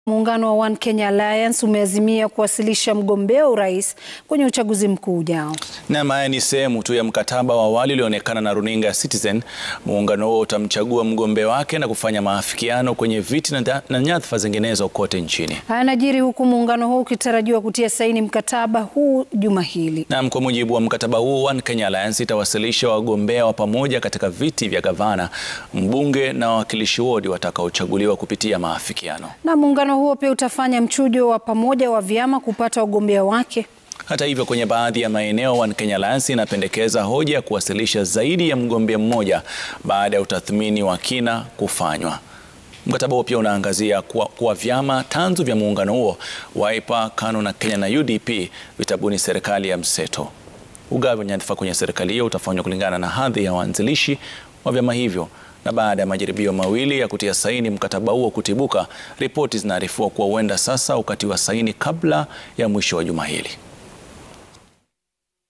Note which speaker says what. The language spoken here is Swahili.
Speaker 1: Muungano wa One Kenya Alliance umeazimia kuwasilisha mgombea urais kwenye uchaguzi mkuu ujao.
Speaker 2: Naam, haya ni sehemu tu ya mkataba wa awali ulioonekana na runinga ya Citizen. Muungano huo utamchagua mgombea wake na kufanya maafikiano kwenye viti na, na nyadhifa zinginezo kote nchini.
Speaker 1: Haya yanajiri huku muungano huu ukitarajiwa kutia saini mkataba huu juma hili.
Speaker 2: Naam, kwa mujibu wa mkataba huu, One Kenya Alliance itawasilisha wagombea wa pamoja katika viti vya gavana, mbunge na wawakilishi wodi watakaochaguliwa kupitia maafikiano.
Speaker 1: Na muungano huo pia utafanya mchujo wa pamoja wa vyama kupata wagombea wake.
Speaker 2: Hata hivyo, kwenye baadhi ya maeneo One Kenya Alliance inapendekeza hoja ya kuwasilisha zaidi ya mgombea mmoja baada ya utathmini wa kina kufanywa. Mkataba huo pia unaangazia kuwa, kuwa vyama tanzu vya muungano huo Wiper, KANU na Kenya na UDP vitabuni serikali ya mseto. Ugavi wa nyadhifa kwenye serikali hiyo utafanywa kulingana na hadhi ya waanzilishi wa vyama hivyo na baada ya majaribio mawili ya kutia saini mkataba huo kutibuka, ripoti zinaarifiwa kuwa huenda sasa ukatiwa saini kabla ya mwisho wa juma hili.